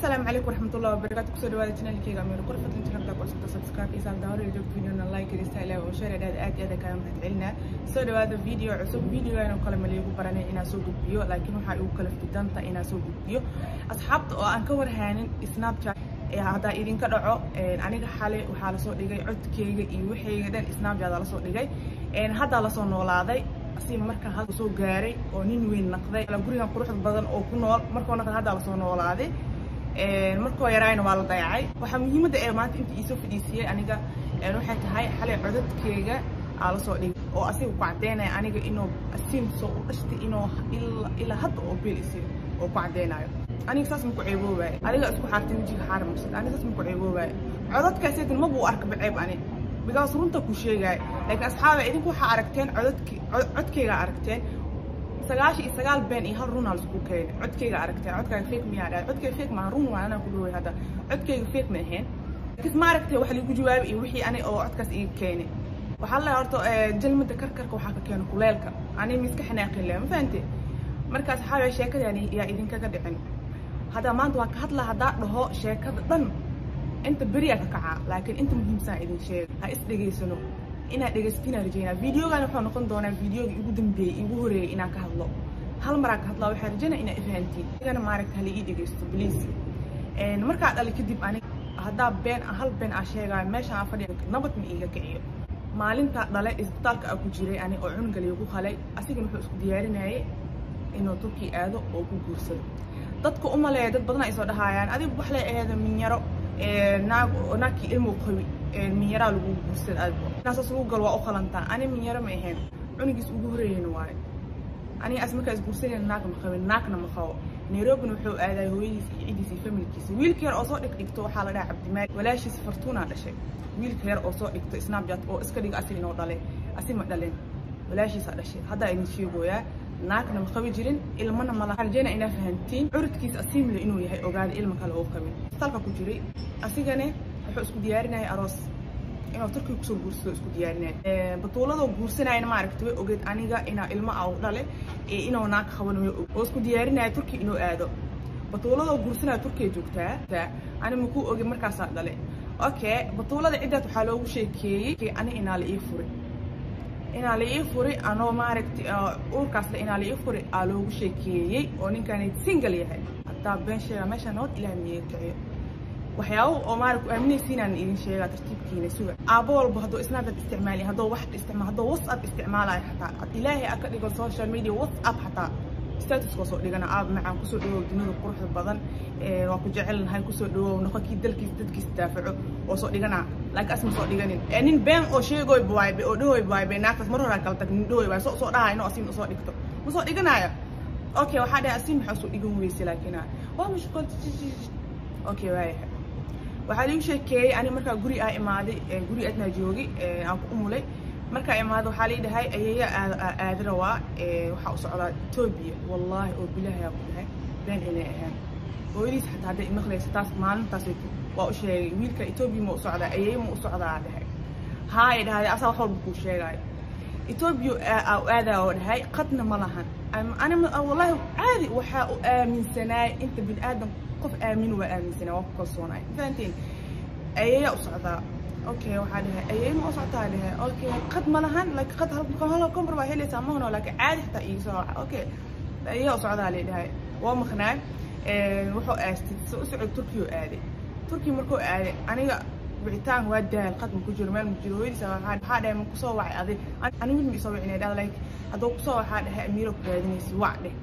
asalaamu calaykum waraxmatullahi wabarakaatu kusoo dhawaada channelkeyga ameero kor fadlan channelka ku cusubta subscribe iyo saabda hore joogto videona like iyo style oo share aad aad aad kaaga mahad celinaa soo dhawaada video cusub videogan oo kale ma liigu baranay inaan soo gudbiyo laakiin waxaa igu kala fidanta inaan soo gudbiyo asxaabta oo aan ka warhaanin snapchat haddaa idinka dhaco aniga xale waxaa lasoo dhigay codkeyga iyo waxayga dhan snapchat lasoo dhigay haddaa lasoo noolaaday si markaa hadda soo gaaray oo nin weyn naqday gurigan quruxda badan oo ku nool markoo naqday haddaa lasoo noolaaday markoo yaraayna waa la dayacay waxaa muhiimadda ee maanta inta iisoo fadhiisiyey aniga waxay tahay xalay codadkeyga aa lasoo dhigay oo asiga ku caddeynaya aniga inuu asiim soo u dhashtay inuu ilaa hadda oo beel isiyo oo ku caddeynayo aniga saas ma ku ceeboobaayo adiga isku xaartay wejiga xaar marsad aniga saas ma ku ceeboobaayo codadkaasaytan mabuu arka baceeb ani bigaas runta ku sheegaayo laakiin asxaaba idinku waxaa aragteen codadki codkeyga aragteen sagaashan iyo sagaal been iyo hal runaa laisku keenay codkeyga aragteen codkaaga fake miyaa dhahay codkeyga fake maaha run waa anaa ku dhaway hadda codkeyga fake ma ahayn laakiin ma aragtay wax liigu jawaabay iyo wixii ani oo codkaas iga keenay waxaa la horta jalmada karkarka waxaa ka keena kuleelka ani miska xanaaqin leh ma fahante markaas waxaa sheekadani yaa idinkaga dhicin hadda maanta waa ka hadla haddaa dhaho sheekada dhan inta beriyaa ka kacaa laakiin inta muhiimsan idin sheega ha is dhegaysano inaad dhegaysatinaa rajeynaa videogan wuxuu noqon doonaa videoga igu dambeeyey igu horeeyay inaan ka hadlo hal maraa ka hadlaa waxaa rajeynaa inaa ifahantiin igana maaragta hala ii dhegaysto please markaa dhali kadib anig haddaa been hal been aa sheegaayo meeshaan aa fadhiya nabad ma iiga kiciyo maalintaa dhale isbitaalka aa ku jiray ani oo cunuga ku qalay asigana wuxuu isku diyaarinayay inuu turkii aado oo ku guursado dadka u maleeya dad badan ay soo dhahaayaan adigu wax lay aheeda minyaro naag naagkii ilmu qabi minyaraa lagu guursad aad naasaas lagu gal waa u qalantaa ani minyaro ma ahayn cunugiis ugu horeeyeyna waayo aniga as markaa isguursanayna naag ma qabin naagna ma qabo nairobina wuxuu aadaay hooyadiis iyo ciddiisa iyo familkiisa wiilka yar oo soo dhigdhigto waxaa la dhaha cabdimaali walaashiis fartuunaa dhashay wiilka yar oo soo dhigto snapchat oo iska dhiga asi inoo dhalay asi ma dhalin walaashiisaa dhashay haddaa idin sheegooyaa naagna ma qabi jirin ilmana mala rajeyna inaa fahantiin curudkiisa asiimle inuu yahay ogaada ilma kale oo qabin isbitaalka ku jiray asigane wuxuu isku diyaarinaya aroos inuu turkiga kusoo guursado isku diyaarinaya batuuladoo guursanayana maaragta way ogeed aniga inaa ilmo a dhale inuu naag qaban way og oo isku diyaarinaya turki inuu aado batuuladoo guursanaya turkiya joogtaa ani makuu oge markaasaa dhale okay batuulada ciddaas waxaa loogu sheekeeyey ani inaa la ii furay inaa la ii furi anoo maaragtay uurkaasle inaa la ii furi aa loogu sheekeeyey oo ninkaan single yahay haddaa been sheega meeshaan nabad ilaah miiga kiciyo waxyaabo oo maarag ku aaminaysiinaan idin sheegaa tartiibkiina suga aabo walba hadduu snapchat isticmaali hadduu wax isticmaal hadduu whatsapp isticmaalayo xataa ilaahay aa ka dhigo social media whatsapp xataa statuskoo soo dhigana aab macaan kusoo dhawow dunida quruxda badan waa ku jecelnahay kusoo dhawow noqonkii dalkiis dadkiis daafaco oo soo dhigana laakiin asma soo dhiganin nin been oo sheegoy bawaaybe oo dhahoy bawaaybe naagtaas mar horaa kala tag nin dhahoy baay soo soo dhahayo inuu asiim usoo dhigto ma soo dhiganaayo okay waxaa dhahay asiim maxaa soo dhigan weyse laakiin waa mashquul okay waayahay waxaa liigu sheekeeyey ani markaa guri aa imaaday guri adnaa joogi aan ku umulay markaa imaada waxaa lii dhahay ayeeya aadira waa waxaa u socdaa etoobiya wallaahi oo bilaahi aa ku dhahay been inay ahaan hooyadiis xataa hadday imaqlaysa taas maalintaas waa u sheegay wiilka etoobiya ma u socdaa ayeeya ma u socdaa dhahay haay dhahday asaa wax walba kuu sheegaayo etoobiya aadaa oo dhahay qadna ma lahan ani wallaahi caadi waxaa u aaminsanaay inta bini aadam qof aamin waa aaminsanaa waa ku kalsoonaay fahantiin ayeeyaa u socdaa okay waxaa dhahay ayeey ma u soctaa dhahay okay qad ma lahan laakiin qad hal kombar baa helaysaa mahno laakiin caadi xataa iiga soo waxa okay ayeeyaa u socdaa lee dhahay waa maqnaa wuxuu aastay si u socod turkiyo aaday turkiya markuu aaday aniga wicitaan waa daal qad ma ku jiro meel ma jiro hooyadiisa waxaa dhahay ma kusoo wacay adig ani wiil ma isoo wicina dhah like hadduu kusoo waxaa dhahay amiiro ku raadinaysa wac dheh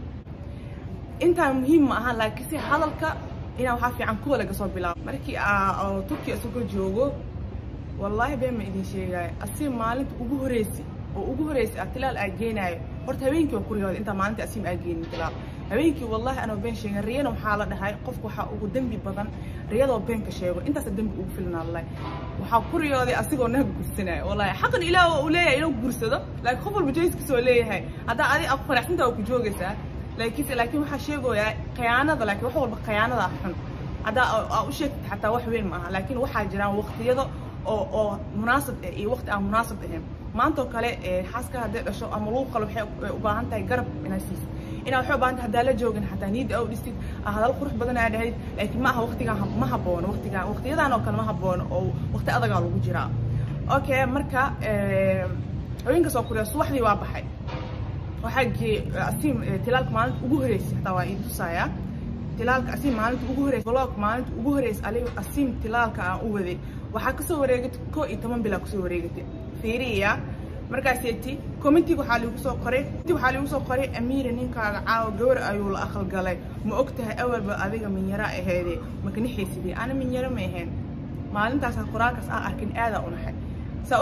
intaa muhiim ma aha laakiin si hadalka inaa waxaa fiican kuwa laga soo bilaabo markii turkiya isagoo joogo wallaahi been ma idin sheegaayo asiim maalinta ugu horeysa oo ugu horeysa tilaal aa geenaayo horta habeenkii waa kuriyooda intaa maalinta asiim aa geenin tilaal habeenkii wallaahi anoo been sheegin riyana waxaa la dhahay qofka waxaa ugu dembi badan riyadoo beenka sheego intaasa dembi ugu filnaa wallahi waxaa ku riyooday asigoo naag guursanaayo wallahi xaqan ilaah waa uu leeyahay inuu guursado laakiin qof walba jayskiisa oo leeyahay haddaa adi aad faraxsanta waa ku joogaysaa laakiin laakiin waxaa sheegoyaa khiyaanada laakiin wax walba khiyaanada xun haddaa aa u sheegtid xataa wax weyn ma aha laakiin waxaa jiraan waqtiyada oo oo munaasab ah iyo waqti aan munaasab ahayn maantoo kale xaaska hadday dhasho ama lagu qalo waxay u baahan tahay garab inaad siiso inaa waxay u baahan tahay haddaa la joogin xataa niyadda aa u dhistid aa hadal qurux badan aa dhahayd laakiin ma aha waqtigaan ma haboono waqtigaan waqtiyadan oo kale ma haboono oo waqti adagaa lagu jiraa okay marka haweenkaas oo kuriya subaxdii waa baxay waxaa geeyey asiim tilaalka maalinta ugu horeysay xataa waa ii tusayaa tilaalka asiim maalinta ugu horeysay vlog maalinta ugu horeysay aliga asiim tilaalka aan u waday waxaa kasoo wareegatay koo iyo toban bilaa kasoo wareegatay fiiriya markaaseeti commentiga waxaa liigu soo qoray waxaa liigu soo qoray amiira ninkaaga caawa gawar ayuu la aqal galay ma og tahay awalba adiga minyaro aheede makanixaysidii ana minyaro ma ahayn maalintaasa qoraalkaas aan arkin aadaa u naxay saa u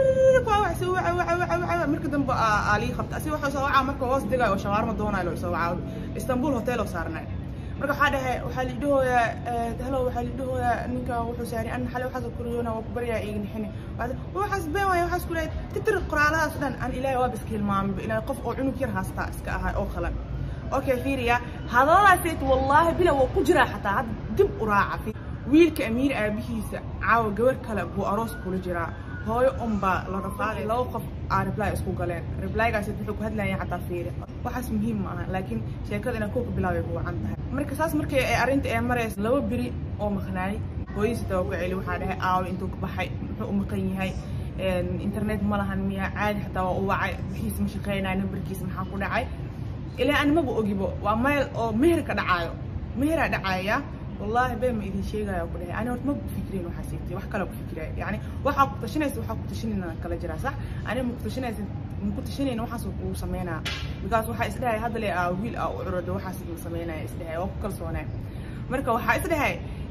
socod marka dambe aa lii qabta asi waxuu soo wacaa marka hoos degayo oo shawaarma doonayo loo soo wacaa istanbul hotel oo saarnay marka waxaa dhahay waxaa lii dhahooyaa helo waxaa lii dhahooyaa ninka wuxuu saaray an xale waxaas kuriyoona waa ku baryaa iga nixini waxaas been waaya waxaas ku leeyahay titir qoraaladaas dhan an ilaahay waaba iska hilmaamay ilaahay qof oo cunug yar haastaa iska ahay oo qalan okay fiiriya hadalladaaseet wallaahi bila waa ku jiraa xataa hadda dib u raaca wiilka amiir aabihiisa caawa gabar kale buu aroos kula jiraa hooyo unbaa la rafaaday laba qof aa reply isku galeen replygaas wuxuu ku hadlayay xataa fiiri waxaas muhiim ma aha laakiin sheekada inaa kooka bilaabay ku wacan tahay marka saas markay ay arrinta ee maraysa laba beri oo maqnaay hooyadiisa taa ku celi waxaa dhahay aawo intuu ka baxay muxuu u maqan yahay internet ma lahan miya caadi xataa waa u wacay wixiisa ma shaqeynaya nambarkiisa maxaa ku dhacay ilaa ani maba ogibo waa meel oo meher ka dhacaayo meheraa dhacaya والله بين ما إذن شيء قاعد أقول أنا ورت ما بفكرين وحسيتي وح كلا بفكرة يعني وح كنتشني وح كنتشني أنا كلا جرا صح أنا مكتشني مكتشني إنه وحاسو وسمينا because وح إسلها هذا اللي أويل أو عرض وحاسو وسمينا إسلها وكل صونا مركا وح إسلها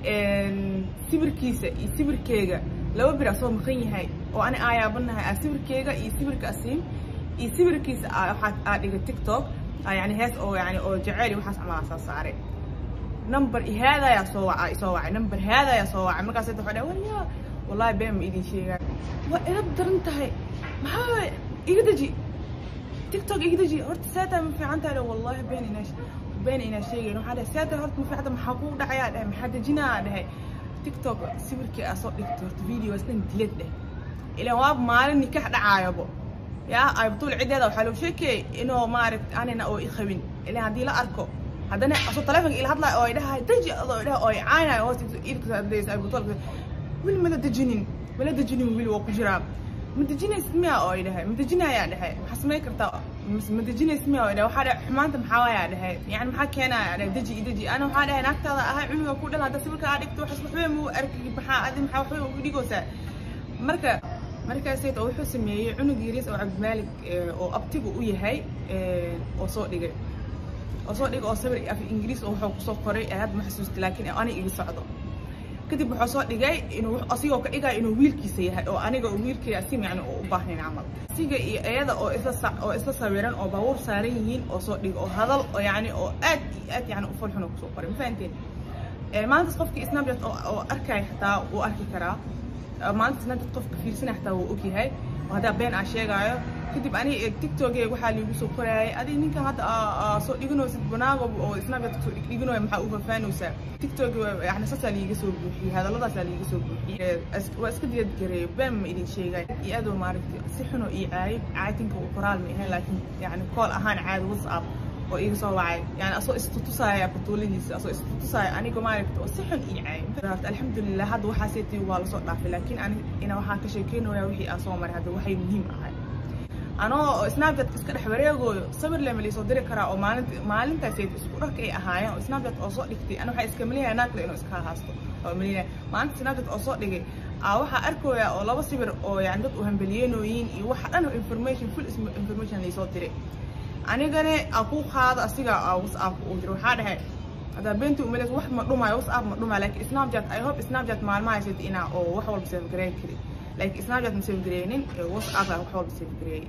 سبر كيسة سبر كيجا لو برا صوم خيني هاي وأنا آية بنها سبر كيجا سبر كاسيم سبر كيسة حد أديك تيك توك يعني هاس أو يعني أو جعلي وحاس على أساس صاري number هذا يا صوع يصوع number هذا يا صوع ما قصدت وحده ولا والله بين ما إيدي شيء وإذا بدر انتهي ما هو يقدجي تيك توك يقدجي هرت ساتا ما في عنتها والله بين إناش بين إناش شيء إنه هذا ساتا هرت ما في حدا محقوق دعيا ده ما حدا جنا ده تيك توك سيبر كي أصوت لك هرت فيديو أصلا دلت ده إلى واب مال نكاح دعايا بو يا أي بطول عدة وحلو شيء إنه ما عرفت أنا أو إخوين إلى هذه لا أركو haddana asoo taleefonka ila hadlaayo oo idhaha deji adoo idhaha oo caynaayo hoos iidka adlaysa ay butolka weli mala dejinin mala dejinin weli waa ku jiraa ma dejinays miya oo idhahay ma dejinayaa dhahay maxaa samay kartaa ma dejinays miya oo idhahay waxaa dhahay xumaanta maxaa waayaa dhahay yani maxaa keenaya dhahay deji i deji ana waxaa dhahay naagtaada ahay cunuga ku dhan hadda sawirka aa dhigto waxas waxba muu arki maxaa adi maxaa waxba ugu dhigoosaa marka markaaseed oo wuxuu sameeyey cunug yariis oo cabdimaalig oo abtigu u yahay oo soo dhigay oo soo dhigay oo sawir af ingiriis oo wuxuu kusoo qoray ee hadda ma xasuusta laakiin aniga iga socdo kadib wuxuu soo dhigay inuu asigoo ka dhigaya inuu wiilkiisa yahay oo aniga oo wiilkaya asim yani oo u baahnayn camal asiga iyo iyada oo isla sa oo isla sawiran oo baabuur saaran yihiin oo soo dhigay oo hadal oo yani oo aad iyo aad yani u falxun oo kusoo qoray ma fahanteen maalintaas qofkii snapchat oo oo arkaya xataa wuu arki karaa maalintaas snapchat qofka fiirsanaya xataa wuu ogyahay oo haddaa been aan sheegaayo kadib ani tiktokey waxaa liigu soo korayay adi ninkan hadda soo dhiganaysid banaago oo snapchat soo dhiganayo maxaa u fafaanaysaa tiktok yani saasaa liiga soo buuxiyey hadalladaasaa liiga soo buuxiyey waa iska diyad gareeyo been ma idin sheegay iyo adoo maaragtay si xuno iyo caayib caatinka uu qoraal ma ahayn laakiin yani kool ahaan caadi whatsapp oo iga soo wacay yani asoo istutusaya batuuladiisa asoo istutusaya aniga maaragta oo si xun ii caayib alxamdulilah hadda waxaaseetii waa lasoo dhaafay laakiin ani ina waxaan ka sheekeynaya wixii aan soo maray hadda waxay muhiim ahay anoo snapchat iska dhex wareegooyo sawir lema liisoo diri karaa oo maalinta maalintaasay isku dharka ay ahaayeen oo snapchat oo soo dhigtay ana waxaa iska malinaya naagla inuu iska haasto oo malinaya maalinta snapchat oo soo dhigay aa waxaa arkooya oo laba sawir oo yani dad u hambeliyeenooyin iyo waxa dhan information full information laisoo diray anigane aa ku qaado asiga whatsapp uu jiro waxaa dhahay haddaa beentii umaleys wax ma dhumayo whatsapp ma dhumayo laakiin snapchat i hope snapchat maalmaha haysat inaa oo wax walba save gareyn kari laakiin snapchat ma save gareynin whatsapp aa wax walba save gareeyay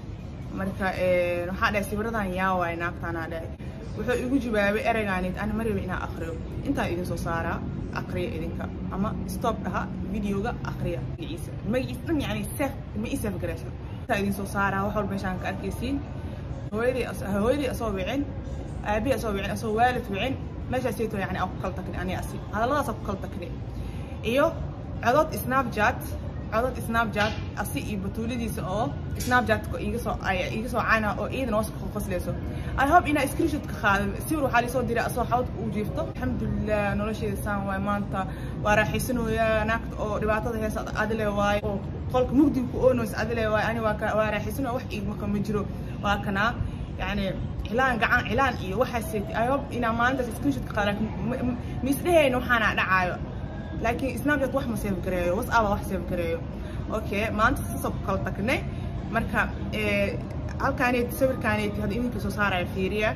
marka waxaa dhahay sawiradan yaa waay naagtaanaa dhahay wuxuu igu jawaabay ereygaanid ana ma rabin inaa akriyo intaan idin soo saaraa akriya idinka ama stop dhaha videoga akriya magaciisa magaciisa dhan yani sef ma ii sef garaysan intaan idin soo saaraa wax walba meeshaan ka arkaysiin hooyadii hooyadii asoo wicin aabihii asoo wicin asoo waalid wicin meeshaasayto yani aan ku kala takni ani asi hadalladaasaa ku kala takni iyo codod snapchat codad snapchat asi iyo batuuladiisa oo snapchatka iga soo iga soo caana oo iidan hoos qoslayso i hope inaa screenshot ka qaadan sawir waxaa liisoo diray asoo xawd uu jiifto alxamdulilah nolosheeda saan waay maanta waa raaxaysanooyaa naagta oo dhibaatada heesa adile waaye oo qolka mugdiga ku oonoys adile waaye ani waa waa raaxaysanooya wax iigmaka ma jiro waa kanaa yani cilaan gacan cilaan iyo waxaas i hope inaa maalintaas screenshot ka qaadan miisdheheyna waxaana dhacaayo laakiin snapchat wax ma save gareeyo whatsapp wax save gareeyo okay maanta sasoo ku kala tagnay marka halkaaneeti sawirkaaneeti hadda idinka soo saaraya fiiriya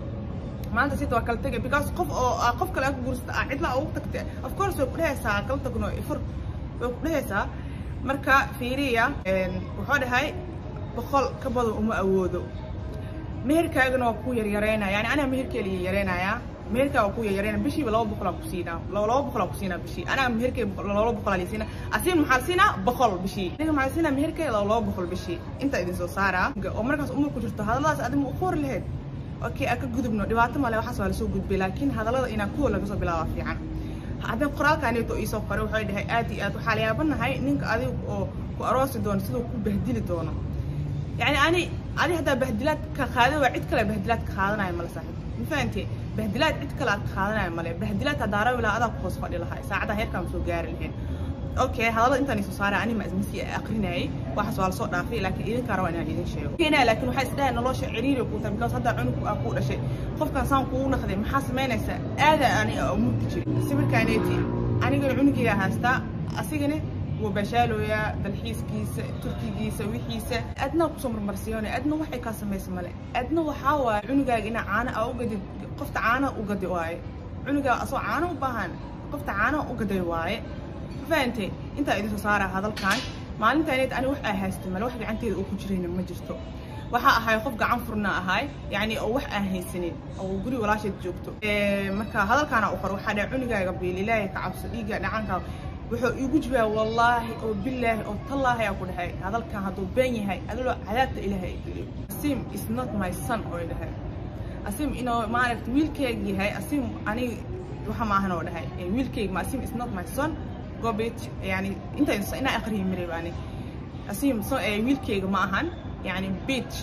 maanta sita waa kala tegay because qof oo qof kale aad ku guursata ah cidla ugu tagta of course way ku dhehaysaa kala tagno ifur way ku dhehaysaa marka fiiriya wuxuu dhahay boqol ka badan uma awoodo meherkaagana waa ku yaryareynaya yani anaa meherkee la yareynayaa meherkaa waa ku yaryareynaya bishiiba laba boqolaa ku siinaa laba boqolaa ku siinaa bishii anaa meherkee laba boqolaa la siinaa asiin maxaa la siinaa boqol bishii aniga maxaa la siinaa meherkee laba boqol bishii inta idin soo saaraa oo markaas umur ku jirto hadalladaas adiga u qori lahayd okay aan ka gudubno dhibaato male waxaas waa lasoo gudbay laakiin hadallada inaa kuwa laga soo bilaaba fiican haddii qoraalkaaneeto iisoo qoray waxay dhahay aad iyo aad waxaa la yaabanahay ninka adiga oo ku aroosi doono siduu ku bahdili doono يعني أنا أنا هذا بهدلات كخاذة وعد كلا بهدلات كخاذنا يا ملا صاحب فهمتي بهدلات عد كلا كخاذنا يا ملا بهدلات هذا ولا هذا قص فادي لها ساعتها هيك كم سو جار الحين اوكي هذا انت نسو صار انا ما ازمسي اقريناي waxa soo soo dhaafay laakiin idin karo inaan idin sheego keenaa laakiin waxa isdhahay nolosha ciriiri ku tahay because hadda cunug aa ku dhashay qofkan saan kugu naqday maxaa sameynaysaa aada ani mugdi jiray sawirkaaneeti aniga cunugayga haystaa asigana wuu bashaalooyaa dalxiiskiisa turkigiisa wixiisa adna kusoo marmarsiyoona adna waxay kaa samaysa male adna waxaa waaye cunugaaga inaa caana aa ugadid qofta caana ugadi waaye cunugaa asoo caana u baahan qofta caana ugaday waaye fahantay intaa idin soo saara hadalkan maalintaaneed ani wax aa haysta male wax gacanteeda uu ku jirayna ma jirto waxaa ahay qof gacan furna ahay yani oo wax aan haysanin oo guri walaasheed joogto marka hadalkaana u qor waxaa dhahay cunugaaga biil ilaahay ka cabso dhiigga dhacanka wuxuu iigu jibaa wallaahi oo bilaahi oo tallaahi aa ku dhahay hadalkan hadduu been yahay adaloo cadaabta ilaahay geliyo asim is not my son oo dhahay asim inuu maaragta wiilkeyga yahay asim aniga waxa maahan oo dhahay wiilkeyga ma asim is not my son gobit yani inta inaa aqriyi maray baani asim wiilkeyga ma ahan yani beach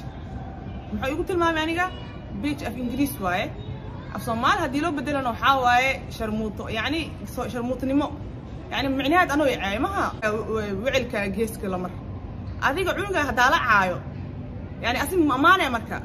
muxuu igu tilmaamay aniga beach af ingiriis waaye af soomaali haddii loo bedelana waxaa waaye sharmuuto yani sharmuutonimo يعني معناها أنا وعي ما وعلك جيسك لمر أذيك عنقة هدالة عايو يعني أسمى ما أمانة مركا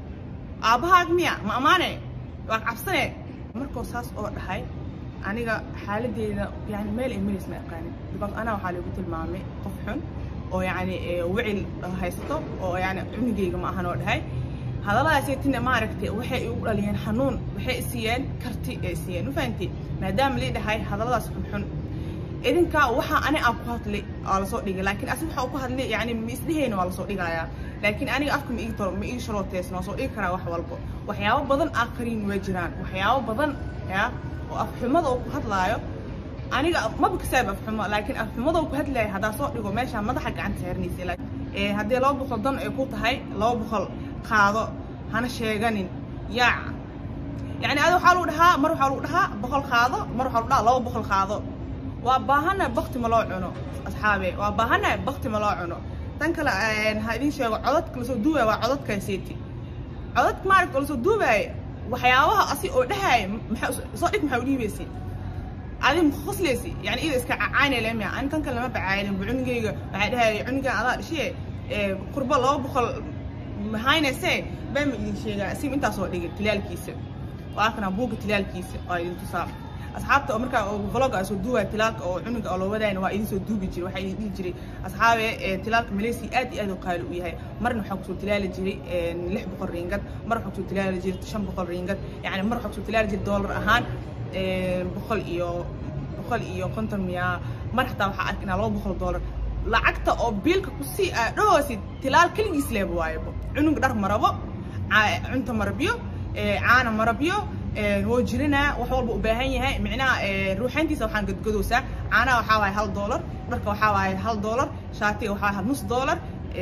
أبها ميا ما أمانة وقع عبسنة مركو ساس أو هاي أنا حالتي يعني ميل إيميل اسمه قاني بس أنا وحالي قلت المامي قفحن أو يعني وعي هايستو أو يعني عنقة ما أهنا هاي هذا لا سيتنا ما عرفتي وحي يقول لي حنون وحي سيان كرتي سيان وفهمتي ما دام لي هاي هذا لا سبحان idinka waxa ani aan ku hadlay waa lasoo dhigay laakiin asi waxa ku hadlay yani ma isdhehayna waa lasoo dhigayaa laakiin aniga afka ma ii toro ma ii sharooteysna waa soo dhigi karaa wax walbo waxyaabo badan aqriin way jiraan waxyaabo badan ya oo afxumada oo ku hadlaayo aniga maba kasaab afxumo laakiin afxumada oo ku hadlaya haddaa soo dhigo meesha madaxa gacanta saarnaysa haddii laba boqol dan ay ku tahay laba boqol qaado hana sheeganin yaac yani adi waxaa lagu dhahaa mar waxaa lagu dhahaa boqol qaado mar waxaa lagu dhahaa laba boqol qaado waa baahana bakti ma loo cuno asxaabe waa baahana bakti ma loo cuno tan kale ha idin sheego codadka lasoo duubaya waa codadkaasiiti codadka maaragta lasoo duubaya waxyaabaha asi oo dhahaya soo dhig maxaa u dhiibaysi adi makhoslaysi yani ida iska cacaynay lemia ani tan kale lama bacaaynin bu cunugayga waxay dhahaya cunugan adaa dhishiye qurbo laba boqol mahaynayse baa ma idin sheegaa asim intaasoo dhigay tilaalkiisa waa kana buugga tilaalkiisa waa idin tusaa asxaabta oo markaa vlogga soo duubaya tilaalka oo cunuga oo loo wadayna waa idin soo duubi jiray waxaa idin dhihi jiray asxaabe tilaalka malaysia aad iyo aad u qaali u yahay marna waxaa kusoo tilaali jiray lix boqol riingad mar waxaa kusoo tilaali jiray shan boqol riingad yani mar waxaa kusoo tilaali jiray doolar ahaan boqol iyo boqol iyo konton miya mar xataa waxaa ark inaa laba boqol doolar lacagta oo biilka kusii dhahoosi tilaal keligiis leeba waayabo cunug dhar marabo cunta marabyo caana marabyo woo jirinaa wax walba u baahan yahay micnaha ruuxayntiisa waxaan gadgadoosaa caanaha waxaa waaye hal doolar dharka waxaa waaye hal doolar shaatiga waxaa waaye nus doolar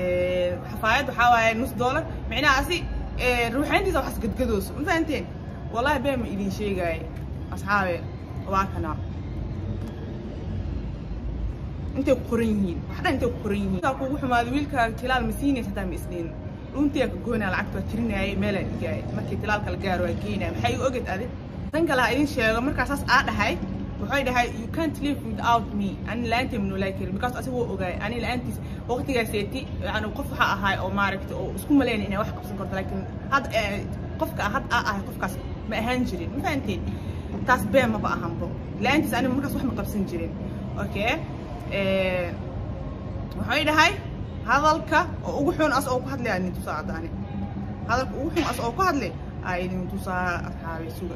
xafaayad waxaa waaye nus doolar micnahaasi ruuxayntiisa waxaas gadgadooso ma fahanteen wallahi been ma idin sheegaaye asxaabe waa kana intay ku qoran yihiin wax dhan intay ku qoran yihiin kaa kugu xumaado wiilkaaga tilaal ma siinaysa hataa ma isdhiin dhuntiyaa ka goynaa lacagta waa tirinaayay meelaan dhigaayay markii tilaalka la gaaro waa geynaya maxay igu oged adi tan kale ha idin sheego markaa saas aa dhahay waxay dhahay you can't live without me ani la-aantay ma noolaa karin because asiga wuu ogaay ani la-aantiis waqtigaaseeti yani qof waxaa ahay oo maaragta oo isku malaynay inay wax qabsan karto laakiin had qofka had aa ahay qofkaas ma ahaan jirin ma fahanteen taas been maba ahanbo la-aantiis aniga markaas wax ma qabsan jirin okay waxay dhahay hadalka oo ugu xun as oo ku hadlay idin tusaa haddaani hadalka ugu xun as oo ku hadlay aa idin tusaa asxaabay suga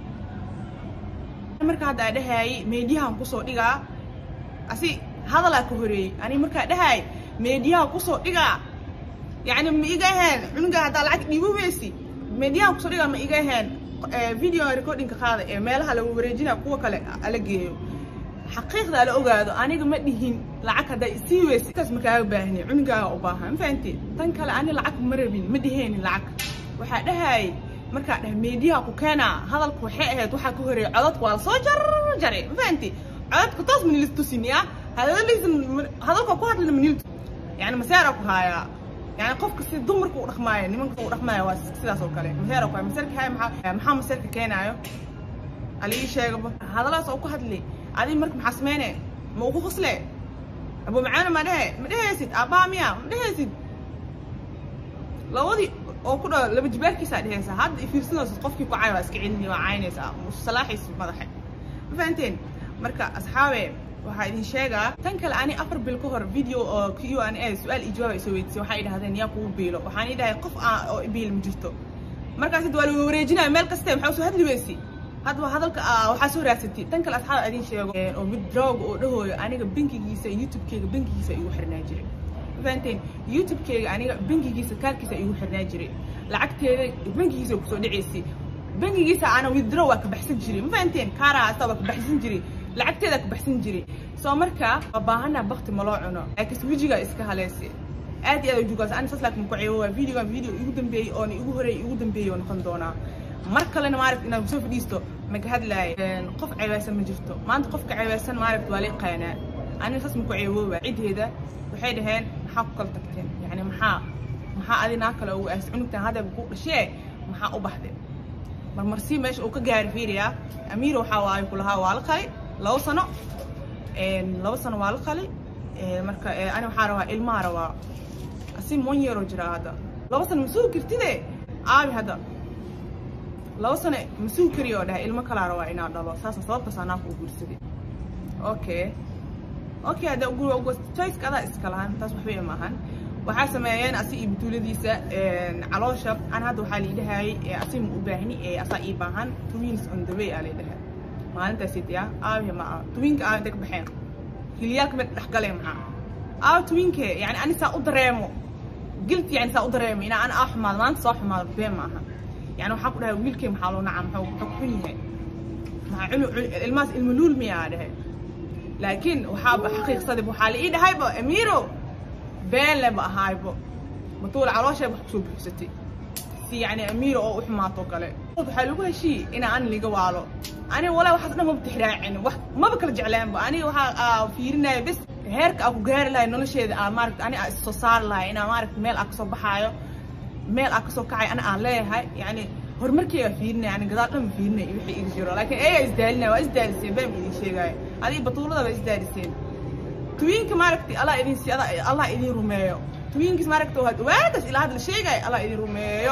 marka hadda aa dhahaayay meediyahan kusoo dhigaa asi hadalaa ka horeeyey ani markaa dhahaay meediyaha kusoo dhigaa yacni ma iga aheen cunuga haddaa lacag dhiibo weysi meediyahan kusoo dhigaa ma iga aheen video recordingka qaada ee meelaha lagu wareejinaya kuwa kale ala geeyo xaqiiqda ala ogaado aniga ma dhihin lacag haddaa isii weysi kaas makaaga baahni cunugaaga u baahan ma fahanti tan kale ani lacag ma rabin ma dhiheenin lacag waxaa dhahaayay markaa dhah meediyaha ku keenaa hadalku waxay ahayd waxaa ka horeeyay codadku waa lasoo jarjaray ma fahanti codadku taas manilis tusin ya hadaladiisa hadalka ku hadlina manil yani maseera ku haayaa yani qofka si dumarka u dhaqmaaya nimanka u dhaqmaaya waa sidaas oo kale maseera ku haya maseerka haya maxaa maxaa maseerka keenaayo ala ii sheegaba hadalaas oo ku hadli adi marka maxaa sameyne ma ugu qosle abu macaana ma dhehe ma dhehaysid aabbaha miya ma dhehaysid labadii oo ku dhaw laba jibaarkiisaa dhehaysaa hadda ifiirsanaysa qofkii ku cay waa iska celini waa caynaysaa salaaxiisa madaxa ma fahanteen marka asxaabe waxaa idin sheegaa tan kale ani afar bil ka hor video oo q an a su-aal iyo jawaab ay soo weydiisay waxay idhahdeen yaa kugu biilo waxaan idhahay qof aan oo biil ma jirto markaas waa lagu wareejinaya meel kaste maxaa soo hadli weysi hadba hadalka waxaa soo raadsatay tan kale asxaab idin sheego oo mid drog oo dhahooyo aniga bankigiisa youtube-keyga bankigiisa igu xirnaa jiray ma fahanteen youtube-keyga aniga bankigiisa kaarkiisa igu xirnaa jiray lacagteeda bankigiisa kusoo dhaceysay bankigiisa ana withdraw waa ka baxsan jiray ma fahanteen kaaraha asta waa ka baxsan jiray lacagteeda ka baxsan jiray soo marka waa baahanaa bakti ma loo cuno laakiinse wejiga iska haleysay aad iyo aad ujugaas ani saas laakiin ku ceebo waa videogan video igu dambeeyey oona igu horeeyay igu dambeeyey oo noqon doonaa mar kalena maaragt inaad kusoo fadhiisto maka hadlaayo qof ceebeysan ma jirto maanta qofka ceebeysan maaragt waa la yaqaanaa aniga saas maku ceebooba ciddeeda waxay dhaheen maxaa ku kala tagteen yacni maxaa maxaa adi naa kale ugu aasay cunugtan hadeeba ku dhashee maxaa u baxday marmarsii meesha uu ka gaari fiiriyaa amiiro waxaa waayo kulahaa waa la qali labo sano labo sano waa la qali marka ani waxaa rabaa ilmaha rabaa asi mon yeeroo jiraa hadda labo sano ma sugi kartide aabi hadda labo sano ma sugi kariyo oo dhahay ilmo kalaa rabaa inaa dhalo saasa sababtaas anaa ku guursaday okay okay hadda choiceka adaa iska lahan taas waxbay maahan waxaa sameeyeen asi iyo batuuladiisa caloosha an hadda waxaa liidhahayay asi ma u baahni ee asaa ii baahan twins on the way aa laydhahaa maalintaasiit ya aabihi ma aha twinka aa intay ka baxeen hiliyaalka mid dhexgaleen maxaa aaw twinke yani ani saa u dareemo guilt yani saa u dareemo inaa ana aa xumaado maanta soo xumaado been ma aha yani waxaan ku dhahay wiilkay maxaa loo nacaa maxuu muxuu ku xun yahay maxaa cunu ilmahaas ilma luul miyaa dhahay laakiin waxaaba xaqiiqsadib waxaa la ii dhahayba amiiro been leba ahaaybo batuula caloosheeba wax kusoo buuxsatay si yani amiiro oo u xumaato kale waxaa lagu heshiiyey inaa an liga waalo aniga walaa waxaas dhan maba tixraacin wax maba kala jeclaanba aniga waxaa fiirinaya bes heerka aa ku gaari lahay nolosheeda aa maaragta ani aa issoo saari lahay inaa maaragta meel aa kasoo baxaayo meel aa kasoo kacay ani aan leeyahay yani horumarkeyga fiirinaya ani gadaal dhan fiirinaya wixii iga jiro laakiin eeyaa isdaalinaya waa isdaaliseen been idin sheegaayo adiga batuulada waa isdaaliseen twinka maaragta allah idin si allah idin rumeeyo twinkiis maaragta waa waagaas ilaa hadda la sheegaayo allah idin rumeeyo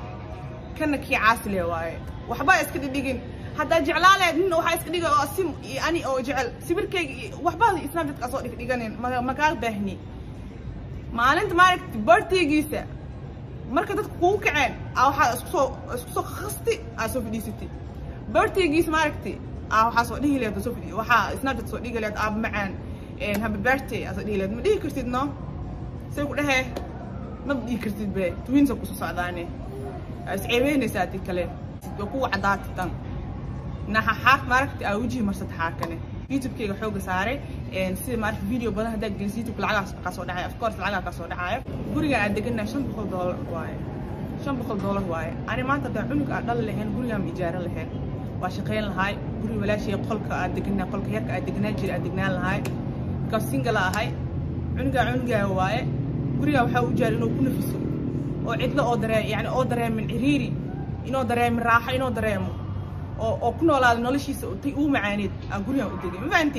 kana kii caasile waaye waxbaa iska dhidhigin haddaa jeclaa lehed nin waxaa iska dhigay oo asim iyo ani oo jecel sawirkayga waxbaa snapchatka soo dhigdhiganin makaa baahni maalinta maaragta birthdaygiisa marka dadka kugu kaceen aa waxaa isku soo isku soo khasti aa soo fadhiisatay birthdaygiisa maaragta aa waxaa soo dhihi lehed soo fadhi waxaa snapchat soo dhigi lehed aaba macaan happy birthday aa soo dhihi lehed ma dhihi kartid no say ku dhahee maba dhihi kartid be twinsa kusoo socdaane isceebeynaysaa adi kale waa kuwa caddaata tan naxa xaaq maaragta aa wejihi marsata xaakane youtube-keyga xooga saaray sida maaragta video badan haddaa gelis youtube lacagaas kaa soo dhacaya of course lacagaa kaa soo dhacaayo gurigan aad degannahay shan boqol doolar waaye shan boqol doolar waaye ani maanta haddaa cunug aad dhali lahayn gurigaan ma ijaaran lahayn waa shaqayn lahaay guri walaashay qolka aad deganaa qolka yarka aad degnaan jira aad degnaan lahaay markaas single ahay cunugaa cunugaa waaye gurigaa waxaa u jaal inuu ku nafiso oo cidlo oo daree yani oo dareemin ciriiri inoo dareemin raaxo inoo dareemo oo oo ku noolaada noloshiisa tay uu macaaneed aan gurigaan u degay ma fahamte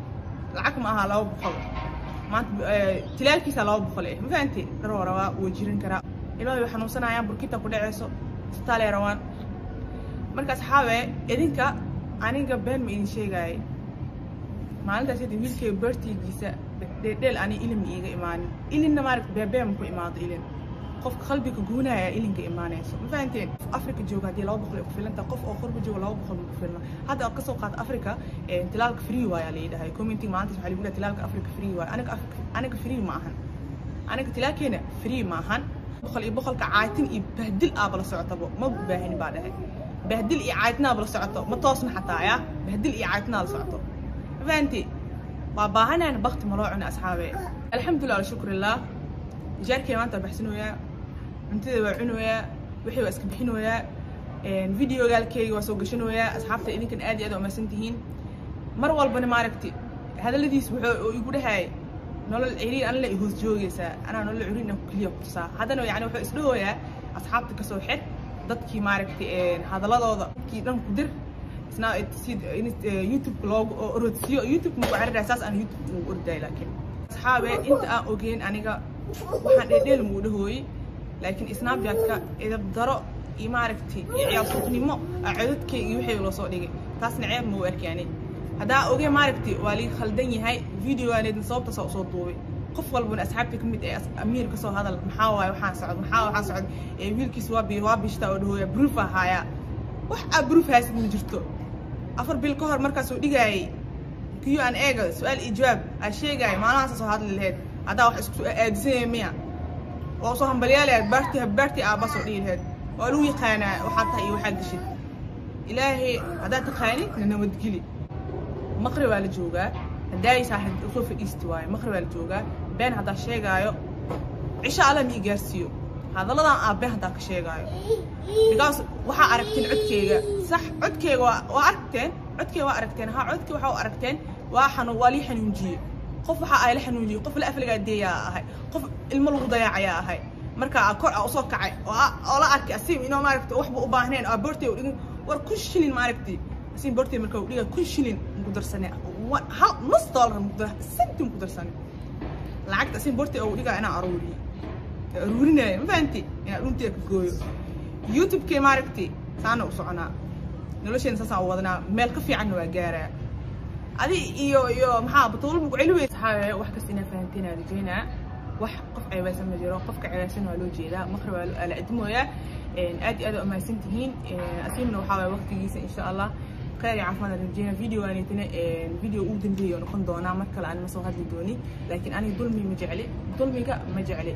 lacag ma aha laba boqol maanta tilaalkiisa laba boqol eh ma fahamte dharoo rabaa wuu jirin karaa ilmaha way xanuunsanayaan burkita ku dhaceyso isbitaalay rabaan marka asxaabe idinka aniga been ma idin sheegaayay maalintaas hadii wiilkayga beertaygiisa dheeldheel ani ilin ma iiga imaanin ilinna maaragta beebeema ku imaado ilin qofka qalbiga guunaya ilinka imaanayso ma fahanteen africa jooga haddii laba boqol ay ku filanta qof oo qurba jooga laba boqol ma ku filna hadda oo kasoo qaata africa tilaalka free waaya la yidhahay commenting maalintaas waxaa lagu dhahay tilaalka africa free waaya aniga aniga free ma ahan aniga tilaalkeena free ma ahan boqol iyo boqolka caatin iyo bahdil aaba la socotabo ma baahini baa dhahay bahdil iyo caaitinaaba la socoto ma toosna xataa ya bahdil iyo caaitnaa la socoto ma fahanti waa baahanayna bakti ma loo cuna asxaabe alxamdulilah alshukrillah jaarkay maanta baxsinoyaa cuntada waa cunoyaa wixii waa iska bixinoyaa videogaalkeyga waa soo gashanoyaa asxaabta idinkan aad iyo aad umaysan tihiin mar walbana maaragti hadalladiis wuxuu igu dhahay nolol ciriir anla i hoos joogaysaa anaa nolol ciriir inaan keliya ku tusaa haddana yani wuxuu isdhahoyaa asxaabta kasoo xid dadkii maaragti hadaladooda dadkii dhan ku dir isna si youtube loogu orodsiyo youtube maku cariraa saas aan youtube ugu ordaay laakiin asxaabe inta aan ogeyn aniga waxaan dheedheel muu dhahooyey laakiin snapchatka idab daro iyo maaragti iyo ciyaal suuqnimo aa codadkeyga iyo wixii loo soo dhigay taasna ceeb ma u arkaani haddaa ogee maaragti waa lii khaldan yahay videoganeedna sababta saa usoo duubay qof walbana asxaabta ka mid ee amiir kasoo hadal maxaa waaye waxaan socod maxaa waxaan socod ee wiilkiis waa bi waa bishtaa oo dhahooya proof ahaayaa wax aa proof haysid ma jirto afar bil ka hor markaasoo dhigaayay kiyo aan eega su-aal iyo jawaab aa sheegaayo maalmahaasa soo hadli laheyd haddaa wax isku aadisanaya miya oo soo hambalyaalayaad baarti baarti aabba soo dhigi laheyd waa lagu yaqaanaa waxaa tahay iyo waxaa geshid ilaahay haddaad taqaanid na nabadgeli maqri waa la joogaa haddaaysaa soo fadhiisti waayo maqri waa la joogaa been haddaa sheegaayo cisho alla ma ii gaarsiiyo hadalladan aa been haddaa ka sheegaayo because waxaa aragteen codkeyga sax codkeyga waa waa aragteen codkeyga waa aragteen ha codkeyga waxaa u aragteen waa xanu waa lii xanuunjiyey qof waxaa ay la xanuunjiyey qof la aflagaa deeyaa ahay qof ilmo lagu dayaacayaa ahay marka kor a usoo kacay oo la arkay asim inoo maaragta waxba u baahneen oo bortey dhigin war kun shilin maaragti asim bortey marka dhiga kun shilin ku darsane hal nus dollar sentin ku darsane lacagta asim bortey oo dhigaa inaan aruuriyo aruurinaya ma fahanti inaan dhunteeda ka gooyo youtube-kee maaragti saana u soconaa nolosheena saasaan u wadanaa meel ka fiicanna waa gaaraa adi iyo iyo maxaa batuulba ku celi weysa saxaabe wax kasta inaa fahanteen aan rajeynaa wax qof ceebeysan ma jiro qofka ceebeysan waa loo jeedaa maqri waa la admooyaa aad iyo aad u ammaansan tihiin asiimna waxaa waaya waqtigiisa insha allah khayr iyo caafimaad aan rajeynaa videogaanitana video ugu dambeeya oo noqon doonaa mar kale aan ma soo hadli dooni laakiin aniga dulmi ma jecli dulmiga ma jecli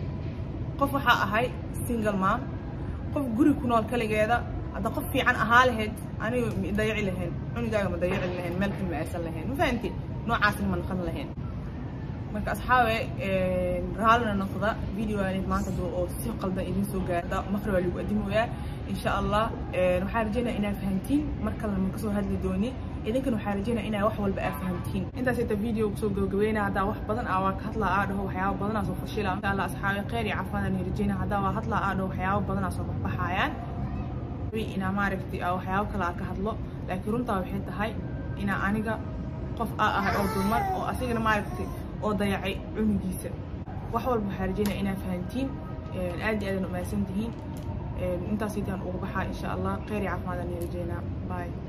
qof waxaa ahay single mom qof guri ku nool kaligeeda hadda qof fiican ahaa lahayd aniga ma dayaci lahayn cunigaaga ma dayaci lahayn meel kale ma aysan lahayn ma fahanti noocaasna ma noqon lahayn marka asxaabe raallina noqda videogaanid maanta duu oo si qaldan idin soo gaarda maqri waa lagu adimoyaa insha allah waxaan rajeynaya inaad fahantiin mar kalena ma kasoo hadli dooni idinkana waxaan rajeynaya inaa wax walba aad fahantiin intaas inta video kusoo gabagabeynaa haddaa wax badan aa waa ka hadlaa aa dhaho waxyaaba badanaa soo fashila insha allah asxaabe khayr iyo caafimaad aan rajeynaya haddaa waa hadlaa aa dhaho waxyaaba badanaa soo baxbaxayaan inaa maaragtay aa waxyaabo kale aa ka hadlo laakiin runtaa waxay tahay inaa aniga qof aa ahay oo dumar oo asigana maaragtay oo dayacay cunugiisa wax walba waxaa rajeynaya inaad fahantiin aad iyo aadan umahadsan tihiin intaas itaan ugu baxaa insha allah khayr iyo caafimaad aan rajeynaa bye